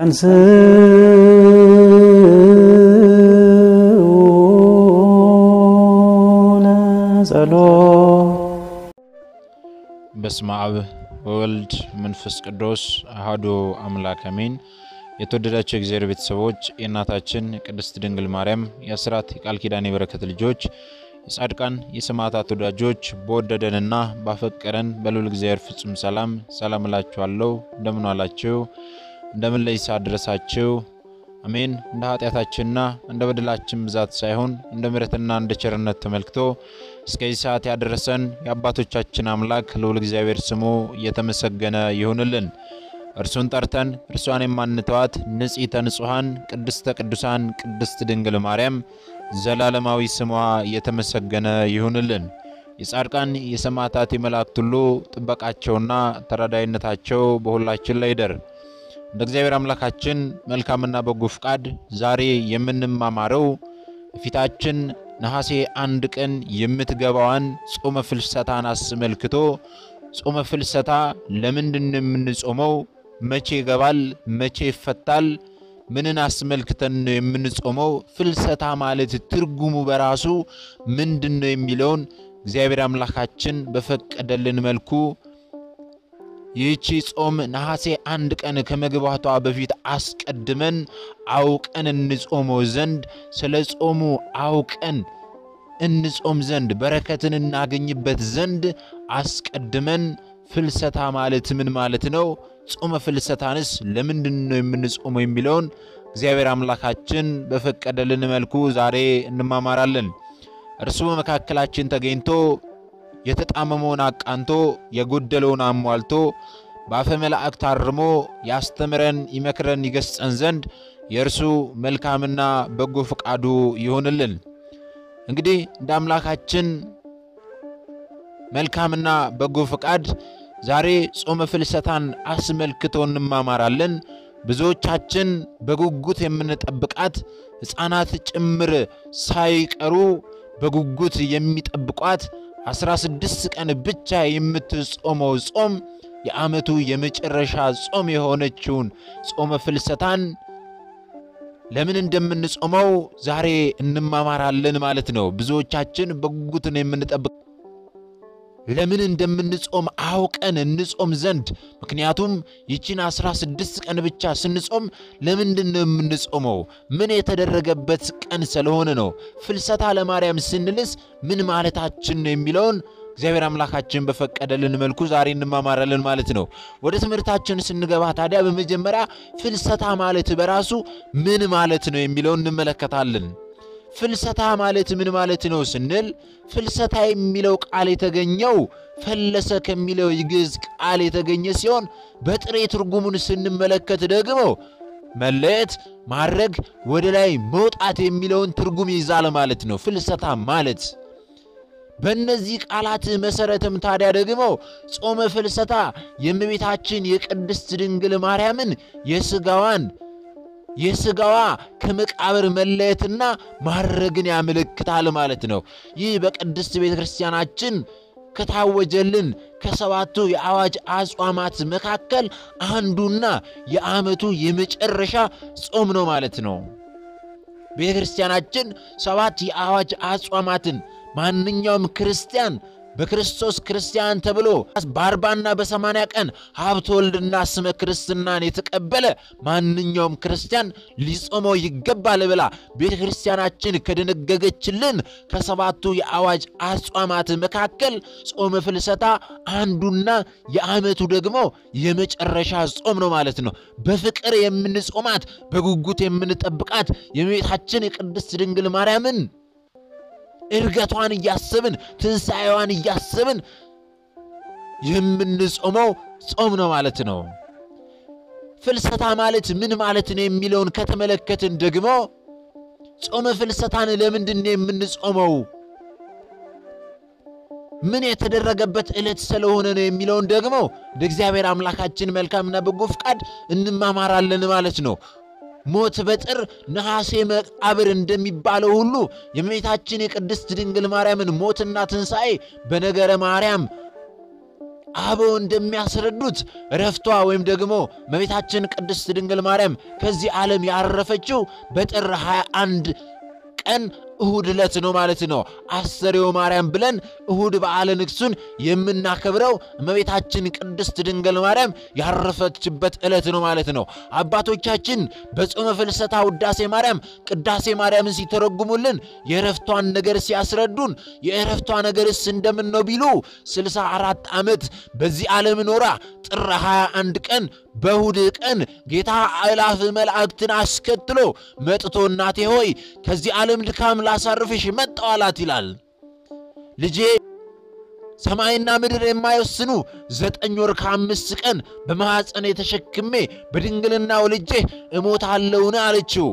በስመ አብ ወወልድ መንፈስ ቅዱስ አሐዱ አምላክ አሜን። የተወደዳቸው የእግዚአብሔር ቤተሰቦች የእናታችን ቅድስት ድንግል ማርያም የአስራት የቃል ኪዳን የበረከት ልጆች የጻድቃን የሰማዕታት ወዳጆች በወደደንና ባፈቀረን በልዑል እግዚአብሔር ፍጹም ሰላም ሰላም እላችኋለሁ። እንደምን ዋላችሁ? እንደምን ለይሳ ድረሳችሁ? አሜን። እንደ ኃጢአታችንና እንደ በደላችን ብዛት ሳይሆን እንደ ምሕረትና እንደ ቸርነት ተመልክቶ እስከዚህ ሰዓት ያደረሰን የአባቶቻችን አምላክ ልዑል እግዚአብሔር ስሙ እየተመሰገነ ይሁንልን። እርሱን ጠርተን እርሷን የማንተዋት ንጽሕተ ንጹሐን ቅድስተ ቅዱሳን ቅድስት ድንግል ማርያም ዘላለማዊ ስሟ እየተመሰገነ ይሁንልን። የጻድቃን የሰማዕታት የመላእክት ሁሉ ጥበቃቸውና ተራዳይነታቸው በሁላችን ላይ ይደር። እንደ እግዚአብሔር አምላካችን መልካምና በጎ ፍቃድ ዛሬ የምንማማረው ፊታችን ነሐሴ አንድ ቀን የምትገባዋን ጾመ ፍልሰታን አስመልክቶ ጾመ ፍልሰታ ለምንድን ነው የምንጾመው? መቼ ይገባል? መቼ ይፈታል? ምንን አስመልክተን ነው የምንጾመው? ፍልሰታ ማለት ትርጉሙ በራሱ ምንድን ነው የሚለውን እግዚአብሔር አምላካችን በፈቀደልን መልኩ ይህቺ ጾም ነሐሴ አንድ ቀን ከመግባቷ በፊት አስቀድመን አውቀን እንጾመው ዘንድ ስለ ጾሙ አውቀን እንጾም ዘንድ በረከትን እናገኝበት ዘንድ አስቀድመን ፍልሰታ ማለት ምን ማለት ነው? ጾመ ፍልሰታንስ ለምንድን ነው የምንጾመው የሚለውን እግዚአብሔር አምላካችን በፈቀደልን መልኩ ዛሬ እንማማራለን። እርሱ በመካከላችን ተገኝቶ የተጣመመውን አቃንቶ የጎደለውን አሟልቶ በአፈ መላእክት አርሞ ያስተምረን፣ ይመክረን፣ ይገስጸን ዘንድ የእርሱ መልካምና በጎ ፈቃዱ ይሆንልን። እንግዲህ እንደ አምላካችን መልካምና በጎ ፈቃድ ዛሬ ጾመ ፍልሰታን አስመልክቶ እንማማራለን። ብዙዎቻችን በጉጉት የምንጠብቃት ሕፃናት ጭምር ሳይቀሩ በጉጉት የሚጠብቋት አስራ ስድስት ቀን ብቻ የምትጾመው ጾም የዓመቱ የመጨረሻ ጾም የሆነችውን ጾመ ፍልሰታን ለምን እንደምንጾመው ዛሬ እንማማራለን ማለት ነው። ብዙዎቻችን በጉጉት ነው የምንጠብቅ ለምን እንደምንጾም አውቀን እንጾም ዘንድ። ምክንያቱም ይችን አስራ ስድስት ቀን ብቻ ስንጾም ለምንድን ነው የምንጾመው? ምን የተደረገበት ቀን ስለሆነ ነው? ፍልሰታ ለማርያም ስንልስ ምን ማለታችን ነው የሚለውን እግዚአብሔር አምላካችን በፈቀደልን መልኩ ዛሬ እንማማራለን ማለት ነው። ወደ ትምህርታችን ስንገባ ታዲያ በመጀመሪያ ፍልሰታ ማለት በራሱ ምን ማለት ነው የሚለውን እንመለከታለን። ፍልሰታ ማለት ምን ማለት ነው ስንል ፍልሰታ የሚለው ቃል የተገኘው ፈለሰ ከሚለው የግዕዝ ቃል የተገኘ ሲሆን በጥሬ ትርጉሙን ስንመለከት ደግሞ መለየት፣ ማድረግ፣ ወደ ላይ መውጣት የሚለውን ትርጉም ይዛል ማለት ነው። ፍልሰታ ማለት በእነዚህ ቃላት መሠረትም ታዲያ ደግሞ ጾመ ፍልሰታ የእመቤታችን የቅድስት ድንግል ማርያምን የሥጋዋን የሥጋዋ ከመቃብር መለየትና ማድረግን ያመለክታል ማለት ነው። ይህ በቅድስት ቤተ ክርስቲያናችን ከታወጀልን ከሰባቱ የአዋጅ አጽዋማት መካከል አንዱና የዓመቱ የመጨረሻ ጾም ነው ማለት ነው። ቤተ ክርስቲያናችን ሰባት የአዋጅ አጽዋማትን ማንኛውም ክርስቲያን በክርስቶስ ክርስቲያን ተብሎ በአርባና በሰማንያ ቀን ሀብተ ወልድና ስመ ክርስትናን የተቀበለ ማንኛውም ክርስቲያን ሊጾመው ይገባል ብላ ቤተ ክርስቲያናችን ከደነገገችልን ከሰባቱ የአዋጅ አጽዋማት መካከል ጾመ ፍልሰታ አንዱና የዓመቱ ደግሞ የመጨረሻ ጾም ነው ማለት ነው። በፍቅር የምንጾማት በጉጉት የምንጠብቃት የእመቤታችን የቅድስት ድንግል ማርያምን እርገቷን እያስብን ትንሣኤዋን እያስብን የምንጾመው ጾም ነው ማለት ነው። ፍልሰታ ማለት ምን ማለት ነው የሚለውን ከተመለከትን ደግሞ ጾመ ፍልሰታን ለምንድን ነው የምንጾመው? ምን የተደረገበት ዕለት ስለሆነ ነው የሚለውን ደግሞ እንደ እግዚአብሔር አምላካችን መልካምና በጎ ፍቃድ እንማማራለን ማለት ነው። ሞት በጥር ነሐሴ መቃብር እንደሚባለው ሁሉ የእመቤታችን የቅድስት ድንግል ማርያምን ሞትና ትንሣኤ በነገረ ማርያም አበው እንደሚያስረዱት እረፍቷ ወይም ደግሞ እመቤታችን ቅድስት ድንግል ማርያም ከዚህ ዓለም ያረፈችው በጥር 21 ቀን እሁድ ዕለት ነው ማለት ነው። አስተርእዮ ማርያም ብለን እሁድ በዓለ ንግሡን የምናከብረው እመቤታችን ቅድስት ድንግል ማርያም ያረፈችበት ዕለት ነው ማለት ነው። አባቶቻችን በጾመ ፍልሰታ ውዳሴ ማርያም ቅዳሴ ማርያምን ሲተረጉሙልን የእረፍቷን ነገር ሲያስረዱን የእረፍቷ ነገርስ እንደምን ነው ቢሉ ስልሳ አራት ዓመት በዚህ ዓለም ኖራ ጥር 21 ቀን በእሁድ ቀን ጌታ አእላፍ መላእክትን አስከትሎ መጥቶ እናቴ ሆይ ከዚህ ዓለም ድካም ላሳርፍሽ መጣሁ አላት ይላል። ልጄ ሰማይና ምድር የማይወስኑ ዘጠኝ ወር ከአምስት ቀን በማኅፀን የተሸክሜ በድንግልና ወልጄ እሞታለሁን አለችው።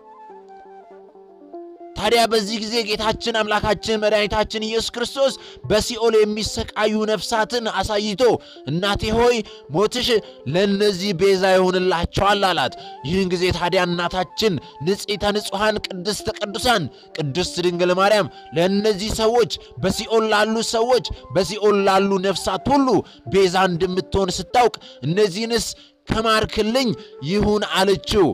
ታዲያ በዚህ ጊዜ ጌታችን አምላካችን መድኃኒታችን ኢየሱስ ክርስቶስ በሲኦል የሚሰቃዩ ነፍሳትን አሳይቶ እናቴ ሆይ ሞትሽ ለእነዚህ ቤዛ ይሆንላቸዋል አላት። ይህን ጊዜ ታዲያ እናታችን ንጽሕተ ንጹሐን ቅድስተ ቅዱሳን ቅድስት ድንግል ማርያም ለእነዚህ ሰዎች በሲኦል ላሉ ሰዎች በሲኦል ላሉ ነፍሳት ሁሉ ቤዛ እንደምትሆን ስታውቅ እነዚህንስ ከማርክልኝ ይሁን አለችው።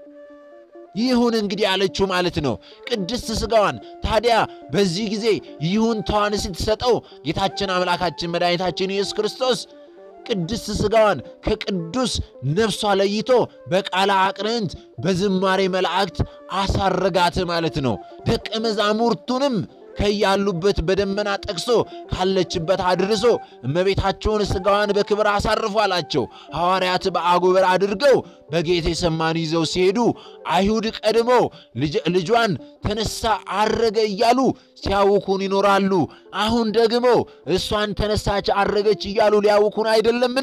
ይሁን እንግዲህ አለችው ማለት ነው። ቅድስት ሥጋዋን ታዲያ በዚህ ጊዜ ይሁንታዋን ስትሰጠው ጌታችን አምላካችን መድኃኒታችን ኢየሱስ ክርስቶስ ቅድስት ሥጋዋን ከቅዱስ ነፍሷ ለይቶ በቃለ አቅርንት በዝማሬ መላእክት አሳረጋት ማለት ነው። ደቀ መዛሙርቱንም ከያሉበት በደመና ጠቅሶ ካለችበት አድርሶ እመቤታቸውን ሥጋዋን በክብር አሳርፎ አላቸው። ሐዋርያት በአጎበር አድርገው በጌቴ ሰማኒ ይዘው ሲሄዱ አይሁድ ቀድሞ ልጇን ተነሳ አረገ እያሉ ሲያውኩን ይኖራሉ። አሁን ደግሞ እሷን ተነሳች አረገች እያሉ ሊያውኩን አይደለምን?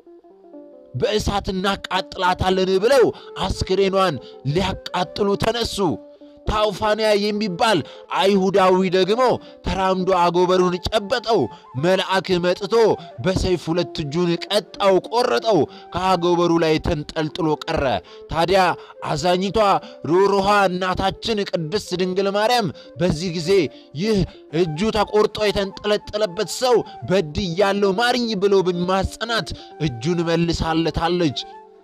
በእሳት እናቃጥላታለን ብለው አስክሬኗን ሊያቃጥሉ ተነሱ። ታውፋንያ የሚባል አይሁዳዊ ደግሞ ተራምዶ አጎበሩን ጨበጠው። መልአክ መጥቶ በሰይፍ ሁለት እጁን ቀጣው፣ ቆረጠው። ከአጎበሩ ላይ ተንጠልጥሎ ቀረ። ታዲያ አዛኝቷ ሩሩሃ እናታችን ቅድስት ድንግል ማርያም በዚህ ጊዜ ይህ እጁ ተቆርጦ የተንጠለጠለበት ሰው በድያለሁ ማርኝ ብሎ በማጸናት እጁን መልሳለታለች።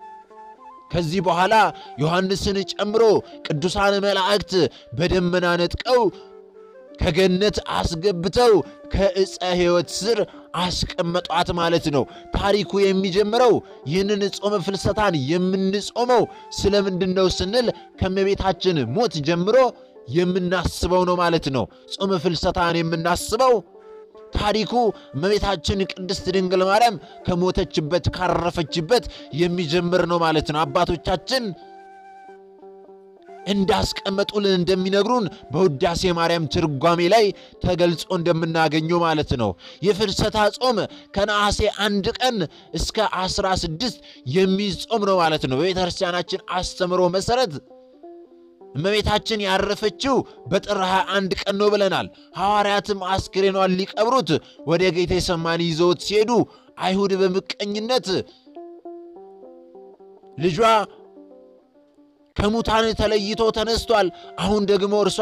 ከዚህ በኋላ ዮሐንስን ጨምሮ ቅዱሳን መላእክት በደመና ነጥቀው ከገነት አስገብተው ከዕፀ ሕይወት ስር አስቀመጧት ማለት ነው። ታሪኩ የሚጀምረው ይህንን ጾመ ፍልሰታን የምንጾመው ስለምንድን ነው ስንል ከእመቤታችን ሞት ጀምሮ የምናስበው ነው ማለት ነው። ጾመ ፍልሰታን የምናስበው ታሪኩ እመቤታችን ቅድስት ድንግል ማርያም ከሞተችበት ካረፈችበት የሚጀምር ነው ማለት ነው። አባቶቻችን እንዳስቀመጡልን እንደሚነግሩን በውዳሴ ማርያም ትርጓሜ ላይ ተገልጾ እንደምናገኘው ማለት ነው። የፍልሰታ ጾም ከነሐሴ አንድ ቀን እስከ አስራ ስድስት የሚጾም ነው ማለት ነው። በቤተ ክርስቲያናችን አስተምሮ መሠረት እመቤታችን ያረፈችው በጥር 21 ቀን ነው ብለናል። ሐዋርያትም አስክሬኗን ሊቀብሩት ወደ ጌቴ ሰማኒ ይዘውት ሲሄዱ አይሁድ በምቀኝነት ልጇ ከሙታን ተለይቶ ተነስቷል፣ አሁን ደግሞ እርሷ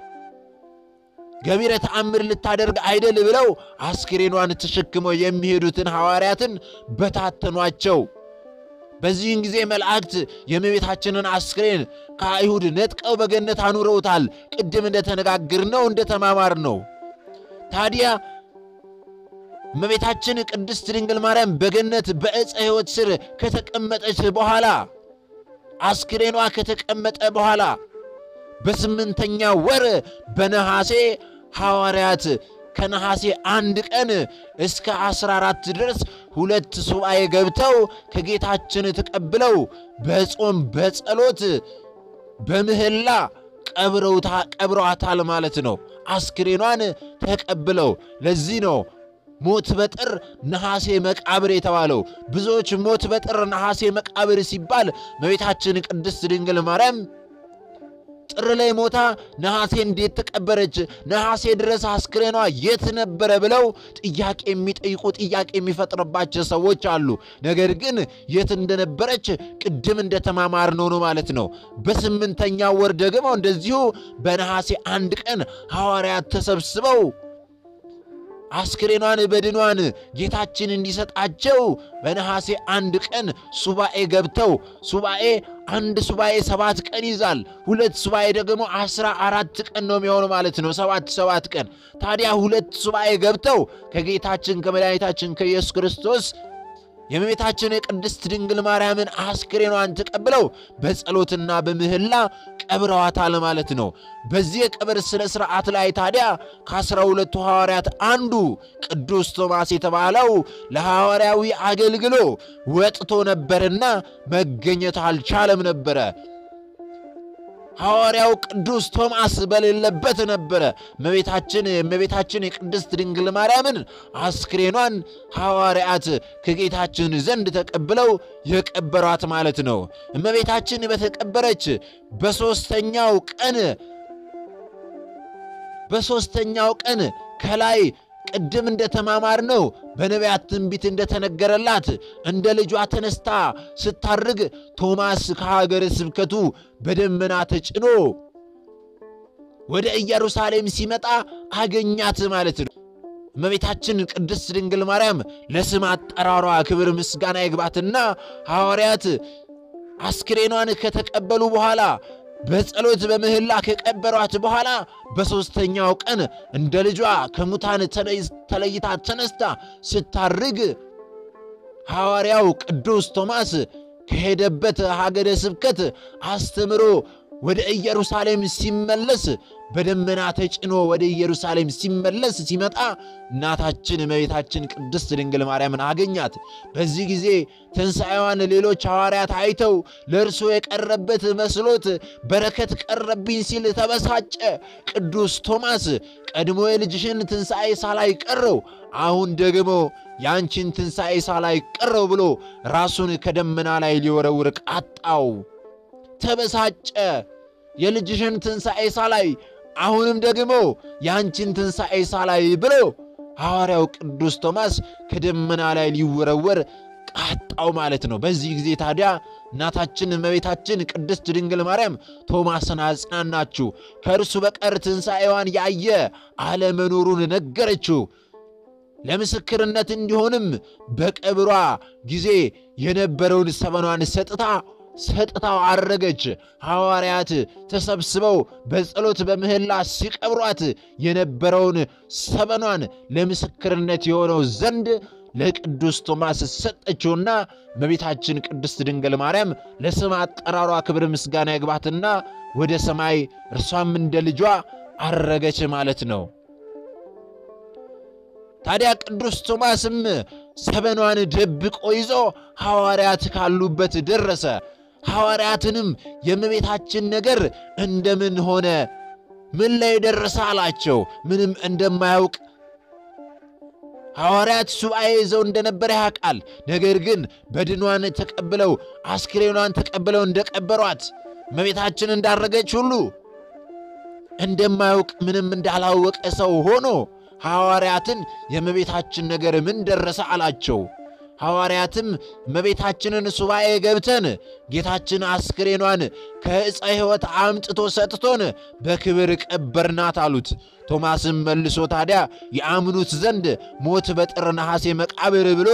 ገቢረ ተአምር ልታደርግ አይደል ብለው አስክሬኗን ተሸክመው የሚሄዱትን ሐዋርያትን በታተኗቸው። በዚህን ጊዜ መላእክት የእመቤታችንን አስክሬን ከአይሁድ ነጥቀው በገነት አኑረውታል። ቅድም እንደተነጋገርነው እንደተማማርነው ታዲያ እመቤታችን ቅድስት ድንግል ማርያም በገነት በዕፀ ሕይወት ስር ከተቀመጠች በኋላ አስክሬኗ ከተቀመጠ በኋላ በስምንተኛ ወር በነሐሴ ሐዋርያት ከነሐሴ አንድ ቀን እስከ አስራ አራት ድረስ ሁለት ሱባኤ ገብተው ከጌታችን ተቀብለው በጾም በጸሎት በምህላ ቀብረዋታል ማለት ነው። አስክሬኗን ተቀብለው ለዚህ ነው ሞት በጥር ነሐሴ መቃብር የተባለው። ብዙዎች ሞት በጥር ነሐሴ መቃብር ሲባል እመቤታችን ቅድስት ድንግል ማርያም ጥር ላይ ሞታ ነሐሴ እንዴት ተቀበረች? ነሐሴ ድረስ አስክሬኗ የት ነበረ? ብለው ጥያቄ የሚጠይቁ ጥያቄ የሚፈጥርባቸው ሰዎች አሉ። ነገር ግን የት እንደነበረች ቅድም እንደተማማርነው ነው ማለት ነው። በስምንተኛ ወር ደግሞ እንደዚሁ በነሐሴ አንድ ቀን ሐዋርያት ተሰብስበው አስክሬኗን በድኗን ጌታችን እንዲሰጣቸው በነሐሴ አንድ ቀን ሱባኤ ገብተው ሱባኤ አንድ ሱባኤ ሰባት ቀን ይዛል። ሁለት ሱባኤ ደግሞ አስራ አራት ቀን ነው የሚሆኑ ማለት ነው። ሰባት ሰባት ቀን ታዲያ ሁለት ሱባኤ ገብተው ከጌታችን ከመድኃኒታችን ከኢየሱስ ክርስቶስ የእመቤታችን የቅድስት ድንግል ማርያምን አስክሬኗን ተቀብለው በጸሎትና በምህላ ቀብረዋታል ማለት ነው። በዚህ የቀብር ሥነ ሥርዓት ላይ ታዲያ ከአስራ ሁለቱ ሐዋርያት አንዱ ቅዱስ ቶማስ የተባለው ለሐዋርያዊ አገልግሎ ወጥቶ ነበርና መገኘት አልቻለም ነበረ። ሐዋርያው ቅዱስ ቶማስ በሌለበት ነበረ እመቤታችን እመቤታችን የቅድስት ድንግል ማርያምን አስክሬኗን ሐዋርያት ከጌታችን ዘንድ ተቀብለው የቀበሯት ማለት ነው። እመቤታችን በተቀበረች በሦስተኛው ቀን በሦስተኛው ቀን ከላይ ቅድም እንደተማማር ነው በነቢያት ትንቢት እንደተነገረላት እንደ ልጇ ተነስታ ስታርግ ቶማስ ከሀገረ ስብከቱ በደመና ተጭኖ ወደ ኢየሩሳሌም ሲመጣ አገኛት ማለት ነው። እመቤታችን ቅድስት ድንግል ማርያም ለስም አጠራሯ ክብር ምስጋና ይግባትና ሐዋርያት አስክሬኗን ከተቀበሉ በኋላ በጸሎት በምህላ ከቀበሯት በኋላ በሦስተኛው ቀን እንደ ልጇ ከሙታን ተለይታ ተነስታ ስታርግ ሐዋርያው ቅዱስ ቶማስ ከሄደበት ሀገረ ስብከት አስተምሮ ወደ ኢየሩሳሌም ሲመለስ በደመና ተጭኖ ወደ ኢየሩሳሌም ሲመለስ ሲመጣ እናታችን እመቤታችን ቅድስት ድንግል ማርያምን አገኛት። በዚህ ጊዜ ትንሣኤዋን ሌሎች ሐዋርያት አይተው ለእርሱ የቀረበት መስሎት በረከት ቀረብኝ ሲል ተበሳጨ። ቅዱስ ቶማስ ቀድሞ የልጅሽን ትንሣኤ ሳላይ ቀረው፣ አሁን ደግሞ የአንቺን ትንሣኤ ሳላይ ቀረው ብሎ ራሱን ከደመና ላይ ሊወረውር ቃጣው። ተበሳጨ። የልጅሽን ትንሣኤ ሳላይ አሁንም ደግሞ የአንቺን ትንሣኤ ሳላይ ብሎ ሐዋርያው ቅዱስ ቶማስ ከደመና ላይ ሊወረወር ቃጣው ማለት ነው። በዚህ ጊዜ ታዲያ እናታችን እመቤታችን ቅድስት ድንግል ማርያም ቶማስን አጽናናችው። ከእርሱ በቀር ትንሣኤዋን ያየ አለመኖሩን ነገረችው። ለምስክርነት እንዲሆንም በቀብሯ ጊዜ የነበረውን ሰበኗን ሰጥታ ሰጥታው አረገች። ሐዋርያት ተሰብስበው በጸሎት በምህላ ሲቀብሯት የነበረውን ሰበኗን ለምስክርነት የሆነው ዘንድ ለቅዱስ ቶማስ ሰጠችውና እመቤታችን ቅድስት ድንግል ማርያም ለስም አጠራሯ ክብር ምስጋና ይግባትና ወደ ሰማይ እርሷም እንደ ልጇ አረገች ማለት ነው። ታዲያ ቅዱስ ቶማስም ሰበኗን ደብቆ ይዞ ሐዋርያት ካሉበት ደረሰ። ሐዋርያትንም የእመቤታችን ነገር እንደምን ሆነ? ምን ላይ ደረሰ አላቸው። ምንም እንደማያውቅ ሐዋርያት ሱባኤ ይዘው እንደነበረ ያውቃል። ነገር ግን በድኗን ተቀብለው አስክሬኗን ተቀብለው እንደቀበሯት እመቤታችን እንዳረገች ሁሉ እንደማያውቅ ምንም እንዳላወቀ ሰው ሆኖ ሐዋርያትን የእመቤታችን ነገር ምን ደረሰ አላቸው። ሐዋርያትም እመቤታችንን ሱባኤ ገብተን ጌታችን አስክሬኗን ከዕፀ ሕይወት አምጥቶ ሰጥቶን በክብር ቀበርናት አሉት። ቶማስም መልሶ ታዲያ የአምኑት ዘንድ ሞት በጥር ነሐሴ መቃብር ብሎ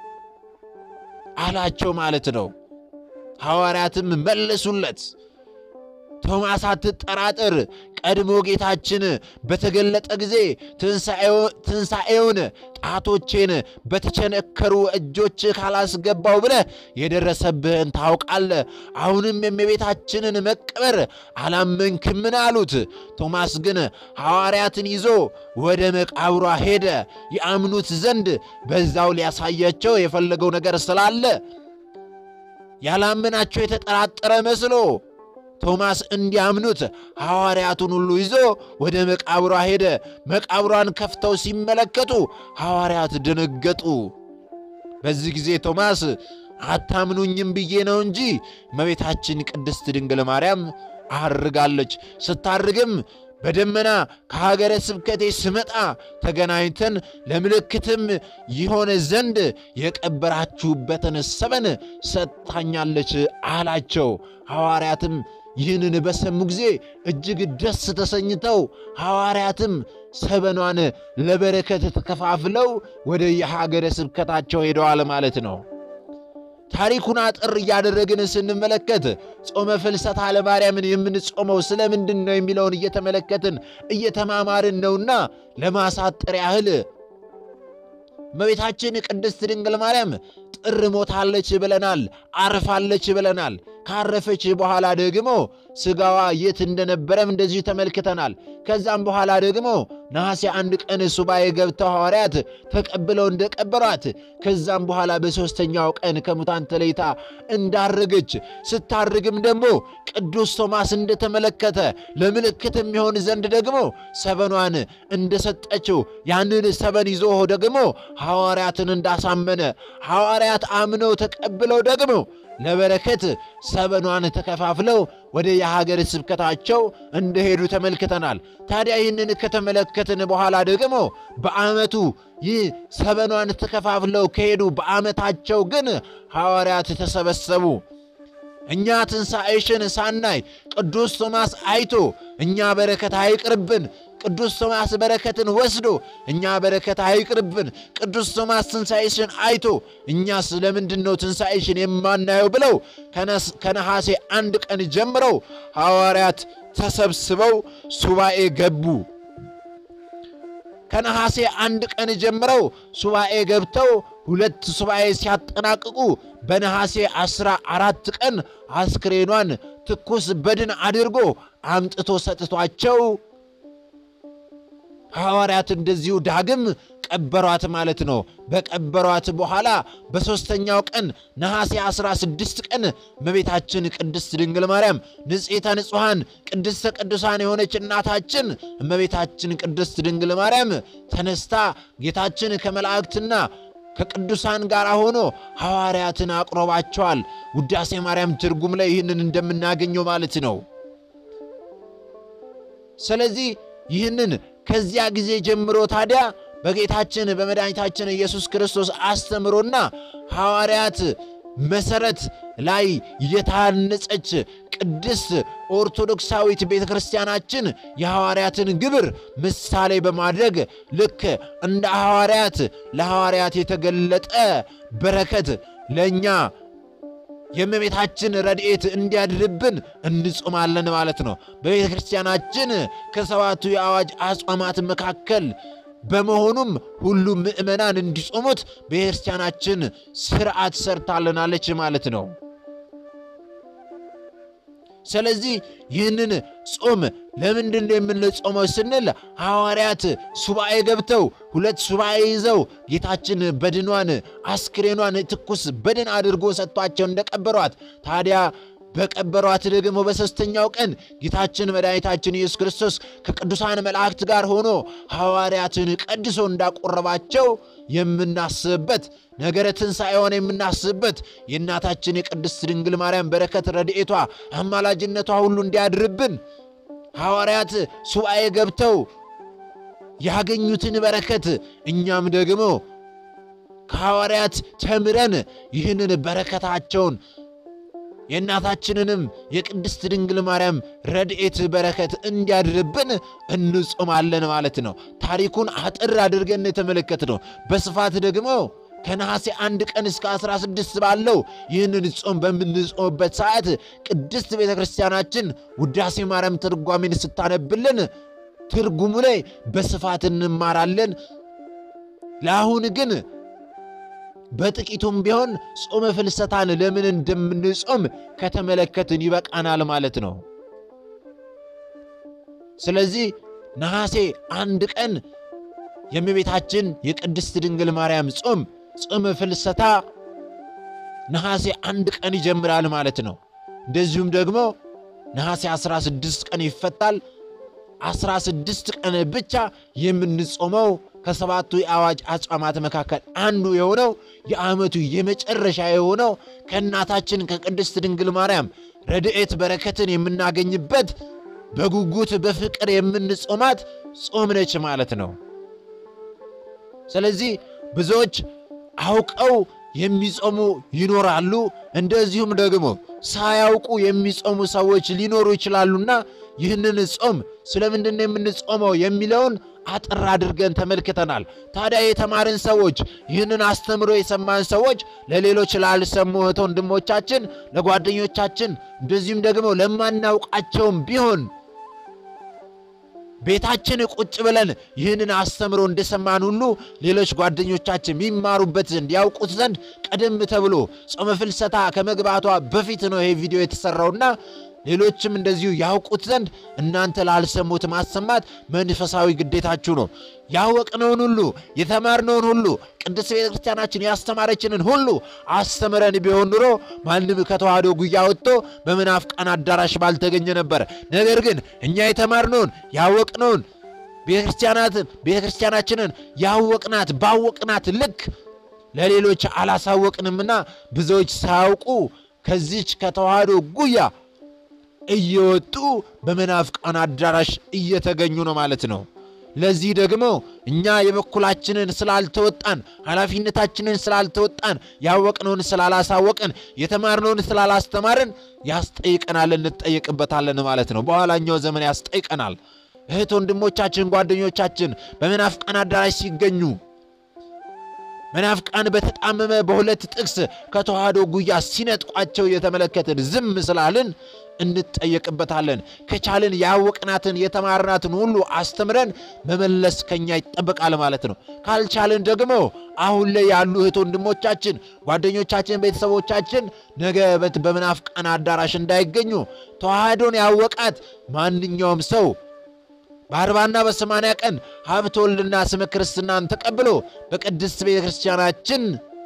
አላቸው ማለት ነው። ሐዋርያትም መለሱለት ቶማስ አትጠራጥር፣ ቀድሞ ጌታችን በተገለጠ ጊዜ ትንሣኤውን ጣቶቼን በተቸነከሩ እጆች ካላስገባው ብለህ የደረሰብህን ታውቃለህ። አሁንም የእመቤታችንን መቀበር አላመንክምን አሉት። ቶማስ ግን ሐዋርያትን ይዞ ወደ መቃብሯ ሄደ። ያምኑት ዘንድ በዛው ሊያሳያቸው የፈለገው ነገር ስላለ ያላመናቸው የተጠራጠረ መስሎ ቶማስ እንዲያምኑት ሐዋርያቱን ሁሉ ይዞ ወደ መቃብሯ ሄደ። መቃብሯን ከፍተው ሲመለከቱ ሐዋርያት ደነገጡ። በዚህ ጊዜ ቶማስ አታምኑኝም ብዬ ነው እንጂ እመቤታችን ቅድስት ድንግል ማርያም አርጋለች። ስታርግም በደመና ከሀገረ ስብከቴ ስመጣ ተገናኝተን ለምልክትም ይሆን ዘንድ የቀበራችሁበትን ሰበን ሰጥታኛለች አላቸው። ሐዋርያትም ይህንን በሰሙ ጊዜ እጅግ ደስ ተሰኝተው ሐዋርያትም ሰበኗን ለበረከት ተከፋፍለው ወደ የሀገረ ስብከታቸው ሄደዋል ማለት ነው። ታሪኩን አጥር እያደረግን ስንመለከት ጾመ ፍልሰታ ለማርያምን የምንጾመው ስለምንድን ነው የሚለውን እየተመለከትን እየተማማርን ነውና ለማሳጠር ያህል እመቤታችን ቅድስት ድንግል ማርያም ጥር ሞታለች ብለናል፣ አርፋለች ብለናል። ካረፈች በኋላ ደግሞ ሥጋዋ የት እንደነበረም እንደዚሁ ተመልክተናል። ከዛም በኋላ ደግሞ ነሐሴ አንድ ቀን ሱባኤ ገብተው ሐዋርያት ተቀብለው እንደቀበሯት ከዛም በኋላ በሦስተኛው ቀን ከሙታን ተለይታ እንዳረገች ስታርግም ደግሞ ቅዱስ ቶማስ እንደተመለከተ ለምልክት የሚሆን ዘንድ ደግሞ ሰበኗን እንደሰጠችው ያንን ሰበን ይዞ ደግሞ ሐዋርያትን እንዳሳመነ ሐዋርያት አምነው ተቀብለው ደግሞ ለበረከት ሰበኗን ተከፋፍለው ወደ የሀገር ስብከታቸው እንደሄዱ ተመልክተናል። ታዲያ ይህንን ከተመለከትን በኋላ ደግሞ በዓመቱ ይህ ሰበኗን ተከፋፍለው ከሄዱ በዓመታቸው ግን ሐዋርያት ተሰበሰቡ። እኛ ትንሣኤሽን ሳናይ ቅዱስ ቶማስ አይቶ እኛ በረከት አይቅርብን፣ ቅዱስ ቶማስ በረከትን ወስዶ እኛ በረከት አይቅርብን፣ ቅዱስ ቶማስ ትንሣኤሽን አይቶ እኛስ ለምንድን ነው ትንሣኤሽን የማናየው ብለው ከነሐሴ አንድ ቀን ጀምረው ሐዋርያት ተሰብስበው ሱባኤ ገቡ። ከነሐሴ አንድ ቀን ጀምረው ሱባኤ ገብተው ሁለት ሱባኤ ሲያጠናቅቁ በነሐሴ ዐሥራ አራት ቀን አስክሬኗን ትኩስ በድን አድርጎ አምጥቶ ሰጥቷቸው ሐዋርያት እንደዚሁ ዳግም ቀበሯት ማለት ነው። በቀበሯት በኋላ በሦስተኛው ቀን ነሐሴ 16 ቀን እመቤታችን ቅድስት ድንግል ማርያም ንጽሕተ ንጹሐን ቅድስተ ቅዱሳን የሆነች እናታችን እመቤታችን ቅድስት ድንግል ማርያም ተነስታ ጌታችን ከመላእክትና ከቅዱሳን ጋር ሆኖ ሐዋርያትን አቅርቧቸዋል። ውዳሴ ማርያም ትርጉም ላይ ይህንን እንደምናገኘው ማለት ነው። ስለዚህ ይህንን ከዚያ ጊዜ ጀምሮ ታዲያ በጌታችን በመድኃኒታችን ኢየሱስ ክርስቶስ አስተምሮና ሐዋርያት መሠረት ላይ የታነጸች ቅድስት ኦርቶዶክሳዊት ቤተ ክርስቲያናችን የሐዋርያትን ግብር ምሳሌ በማድረግ ልክ እንደ ሐዋርያት ለሐዋርያት የተገለጠ በረከት ለእኛ የእመቤታችን ረድኤት እንዲያድርብን እንጾማለን ማለት ነው። በቤተ ክርስቲያናችን ከሰባቱ የአዋጅ አጽዋማት መካከል በመሆኑም ሁሉም ምእመናን እንዲጾሙት ቤተ ክርስቲያናችን ስርዓት ሰርታልናለች ማለት ነው። ስለዚህ ይህንን ጾም ለምንድን ነው የምንጾመው ስንል ሐዋርያት ሱባኤ ገብተው ሁለት ሱባኤ ይዘው ጌታችን በድኗን አስክሬኗን ትኩስ በድን አድርጎ ሰጥቷቸው እንደቀበሯት ታዲያ በቀበሯት ደግሞ በሦስተኛው ቀን ጌታችን መድኃኒታችን ኢየሱስ ክርስቶስ ከቅዱሳን መላእክት ጋር ሆኖ ሐዋርያትን ቀድሶ እንዳቆረባቸው የምናስብበት ነገረ ትንሣኤዋን የምናስብበት የእናታችን የቅድስት ድንግል ማርያም በረከት ረድኤቷ፣ አማላጅነቷ ሁሉ እንዲያድርብን ሐዋርያት ሱባኤ ገብተው ያገኙትን በረከት እኛም ደግሞ ከሐዋርያት ተምረን ይህንን በረከታቸውን የእናታችንንም የቅድስት ድንግል ማርያም ረድኤት በረከት እንዲያድርብን እንጾማለን ማለት ነው። ታሪኩን አጥር አድርገን የተመለከት ነው። በስፋት ደግሞ ከነሐሴ አንድ ቀን እስከ 16 ባለው ይህንን ጾም በምንጾምበት ሰዓት ቅድስት ቤተ ክርስቲያናችን ውዳሴ ማርያም ትርጓሜን ስታነብልን ትርጉሙ ላይ በስፋት እንማራለን። ለአሁን ግን በጥቂቱም ቢሆን ጾመ ፍልሰታን ለምን እንደምንጾም ከተመለከትን ይበቃናል ማለት ነው። ስለዚህ ነሐሴ አንድ ቀን የእመቤታችን የቅድስት ድንግል ማርያም ጾም ጾመ ፍልሰታ ነሐሴ አንድ ቀን ይጀምራል ማለት ነው። እንደዚሁም ደግሞ ነሐሴ 16 ቀን ይፈታል። 16 ቀን ብቻ የምንጾመው ከሰባቱ የአዋጅ አጽዋማት መካከል አንዱ የሆነው የዓመቱ የመጨረሻ የሆነው ከእናታችን ከቅድስት ድንግል ማርያም ረድኤት በረከትን የምናገኝበት በጉጉት በፍቅር የምንጾማት ጾም ነች ማለት ነው። ስለዚህ ብዙዎች አውቀው የሚጾሙ ይኖራሉ። እንደዚሁም ደግሞ ሳያውቁ የሚጾሙ ሰዎች ሊኖሩ ይችላሉና ይህንን ጾም ስለምንድን ነው የምንጾመው የሚለውን አጠር አድርገን ተመልክተናል። ታዲያ የተማርን ሰዎች ይህንን አስተምሮ የሰማን ሰዎች ለሌሎች ላልሰሙ እህት ወንድሞቻችን፣ ለጓደኞቻችን እንደዚሁም ደግሞ ለማናውቃቸውም ቢሆን ቤታችን ቁጭ ብለን ይህንን አስተምሮ እንደሰማን ሁሉ ሌሎች ጓደኞቻችን የሚማሩበት ዘንድ ያውቁት ዘንድ ቀደም ተብሎ ጾመ ፍልሰታ ከመግባቷ በፊት ነው ይሄ ቪዲዮ የተሰራውና ሌሎችም እንደዚሁ ያውቁት ዘንድ እናንተ ላልሰሙት ማሰማት መንፈሳዊ ግዴታችሁ ነው። ያወቅነውን ሁሉ የተማርነውን ሁሉ ቅድስት ቤተ ክርስቲያናችን ያስተማረችንን ሁሉ አስተምረን ቢሆን ኑሮ ማንም ከተዋህዶ ጉያ ወጥቶ በመናፍቃን አዳራሽ ባልተገኘ ነበር። ነገር ግን እኛ የተማርነውን ያወቅነውን ቤተክርስቲያናትን ቤተክርስቲያናችንን ያወቅናት ባወቅናት ልክ ለሌሎች አላሳወቅንምና ብዙዎች ሳያውቁ ከዚች ከተዋህዶ ጉያ እየወጡ በመናፍቃን አዳራሽ እየተገኙ ነው ማለት ነው። ለዚህ ደግሞ እኛ የበኩላችንን ስላልተወጣን ኃላፊነታችንን ስላልተወጣን ያወቅነውን ስላላሳወቅን የተማርነውን ስላላስተማርን ያስጠይቀናል፣ እንጠየቅበታለን ማለት ነው። በኋላኛው ዘመን ያስጠይቀናል። እህት ወንድሞቻችን፣ ጓደኞቻችን በመናፍቃን አዳራሽ ሲገኙ መናፍቃን በተጣመመ በሁለት ጥቅስ ከተዋህዶ ጉያ ሲነጥቋቸው እየተመለከትን ዝም ስላልን እንጠየቅበታለን። ከቻልን ያወቅናትን የተማርናትን ሁሉ አስተምረን መመለስ ከኛ ይጠበቃል ማለት ነው። ካልቻልን ደግሞ አሁን ላይ ያሉ እህት ወንድሞቻችን፣ ጓደኞቻችን፣ ቤተሰቦቻችን ነገ በመናፍቃን አዳራሽ እንዳይገኙ ተዋህዶን ያወቃት ማንኛውም ሰው በአርባና በሰማንያ ቀን ሀብተ ወልድና ስመ ክርስትናን ተቀብሎ በቅድስት ቤተ ክርስቲያናችን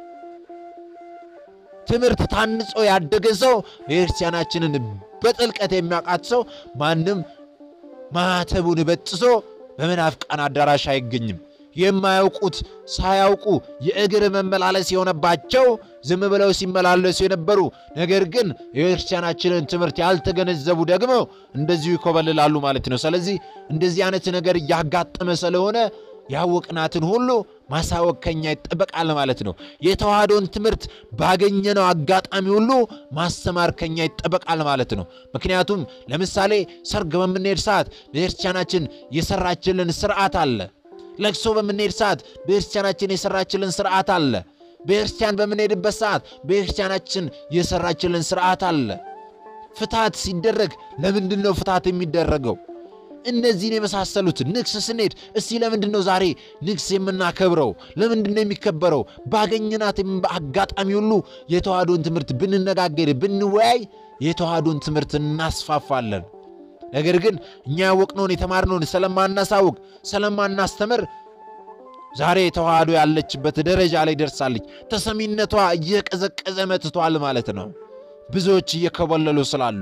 ትምህርት ታንጾ ያደገ ሰው ቤተ ክርስቲያናችንን በጥልቀት የሚያውቃት ሰው ማንም ማኅተቡን በጥሶ በመናፍቃን አዳራሽ አይገኝም። የማያውቁት ሳያውቁ የእግር መመላለስ የሆነባቸው ዝም ብለው ሲመላለሱ የነበሩ ነገር ግን የቤተክርስቲያናችንን ትምህርት ያልተገነዘቡ ደግሞ እንደዚሁ ይኮበልላሉ ማለት ነው። ስለዚህ እንደዚህ አይነት ነገር እያጋጠመ ስለሆነ ያወቅናትን ሁሉ ማሳወቅ ከኛ ይጠበቃል ማለት ነው። የተዋህዶን ትምህርት ባገኘነው አጋጣሚ ሁሉ ማስተማር ከኛ ይጠበቃል ማለት ነው። ምክንያቱም ለምሳሌ ሰርግ በምንሄድ ሰዓት ቤተክርስቲያናችን የሰራችልን ስርዓት አለ። ለቅሶ በምንሄድ ሰዓት ቤተክርስቲያናችን የሰራችልን ስርዓት አለ። ቤተክርስቲያን በምንሄድበት ሰዓት ቤተክርስቲያናችን የሰራችልን ስርዓት አለ። ፍታት ሲደረግ ለምንድን ነው ፍታት የሚደረገው? እነዚህን የመሳሰሉት ንግስ ስንሄድ እስቲ ለምንድን ነው ዛሬ ንግስ የምናከብረው? ለምንድን ነው የሚከበረው? ባገኘናት አጋጣሚ ሁሉ የተዋህዶን ትምህርት ብንነጋገር፣ ብንወያይ የተዋህዶን ትምህርት እናስፋፋለን። ነገር ግን እኛ ያወቅነውን የተማርነውን ስለማናሳውቅ ስለማናስተምር ዛሬ ተዋህዶ ያለችበት ደረጃ ላይ ደርሳለች። ተሰሚነቷ እየቀዘቀዘ መጥቷል ማለት ነው፣ ብዙዎች እየከበለሉ ስላሉ።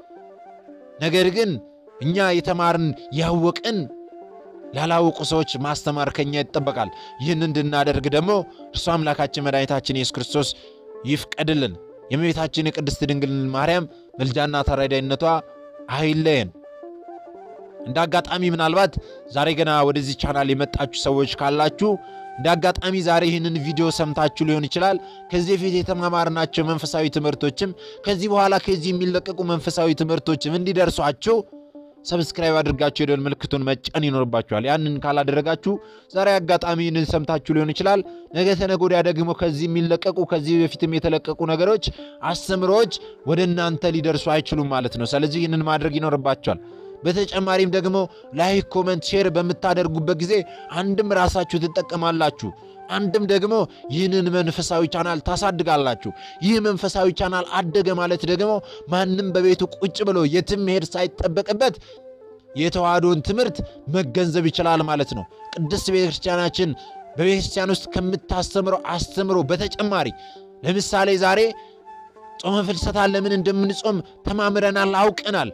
ነገር ግን እኛ የተማርን ያወቅን ላላወቁ ሰዎች ማስተማር ከኛ ይጠበቃል። ይህን እንድናደርግ ደግሞ እርሱ አምላካችን መድኃኒታችን ኢየሱስ ክርስቶስ ይፍቀድልን። የእመቤታችን የቅድስት ድንግል ማርያም ምልጃና ተራዳይነቷ አይለየን። እንደ አጋጣሚ ምናልባት ዛሬ ገና ወደዚህ ቻናል የመጣችሁ ሰዎች ካላችሁ እንደ አጋጣሚ ዛሬ ይህንን ቪዲዮ ሰምታችሁ ሊሆን ይችላል። ከዚህ በፊት የተማማርናቸው መንፈሳዊ ትምህርቶችም ከዚህ በኋላ ከዚህ የሚለቀቁ መንፈሳዊ ትምህርቶችም እንዲደርሷችሁ ሰብስክራይብ አድርጋችሁ የደወል ምልክቱን መጫን ይኖርባችኋል። ያንን ካላደረጋችሁ ዛሬ አጋጣሚ ይህንን ሰምታችሁ ሊሆን ይችላል። ነገ ተነገ ወዲያ ደግሞ ከዚህ የሚለቀቁ ከዚህ በፊትም የተለቀቁ ነገሮች፣ አስተምሮዎች ወደ እናንተ ሊደርሱ አይችሉም ማለት ነው። ስለዚህ ይህንን ማድረግ ይኖርባችኋል። በተጨማሪም ደግሞ ላይክ፣ ኮመንት፣ ሼር በምታደርጉበት ጊዜ አንድም ራሳችሁ ትጠቀማላችሁ፣ አንድም ደግሞ ይህንን መንፈሳዊ ቻናል ታሳድጋላችሁ። ይህ መንፈሳዊ ቻናል አደገ ማለት ደግሞ ማንም በቤቱ ቁጭ ብሎ የትም መሄድ ሳይጠበቅበት የተዋህዶን ትምህርት መገንዘብ ይችላል ማለት ነው። ቅድስት ቤተ ክርስቲያናችን በቤተ ክርስቲያን ውስጥ ከምታስተምረው አስተምሮ በተጨማሪ ለምሳሌ ዛሬ ጾመ ፍልሰታን ለምን እንደምንጾም ተማምረናል፣ አውቀናል።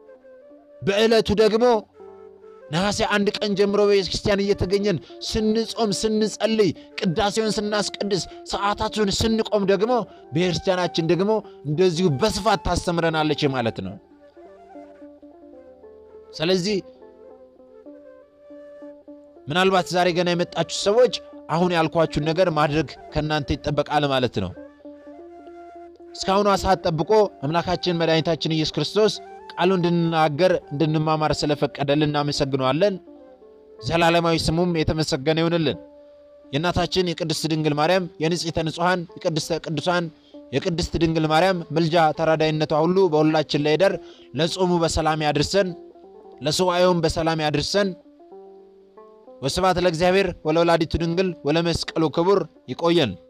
በዕለቱ ደግሞ ነሐሴ አንድ ቀን ጀምሮ በቤተ ክርስቲያን እየተገኘን ስንጾም ስንጸልይ፣ ቅዳሴውን ስናስቀድስ፣ ሰዓታቱን ስንቆም ደግሞ ቤተ ክርስቲያናችን ደግሞ እንደዚሁ በስፋት ታስተምረናለች ማለት ነው። ስለዚህ ምናልባት ዛሬ ገና የመጣችሁ ሰዎች አሁን ያልኳችሁን ነገር ማድረግ ከእናንተ ይጠበቃል ማለት ነው። እስካሁኗ ሰዓት ጠብቆ አምላካችን መድኃኒታችን ኢየሱስ ክርስቶስ ቃሉ እንድንናገር እንድንማማር ስለፈቀደልን እናመሰግነዋለን። ዘላለማዊ ስሙም የተመሰገነ ይሁንልን። የእናታችን የቅድስት ድንግል ማርያም የንጽሕተ ንጹሐን የቅድስተ ቅዱሳን የቅድስት ድንግል ማርያም ምልጃ ተራዳይነቷ ሁሉ በሁላችን ላይ ይደር። ለጾሙ በሰላም ያድርሰን፣ ለሱባኤውም በሰላም ያድርሰን። ወስብሐት ለእግዚአብሔር ወለወላዲቱ ድንግል ወለመስቀሉ ክቡር። ይቆየን።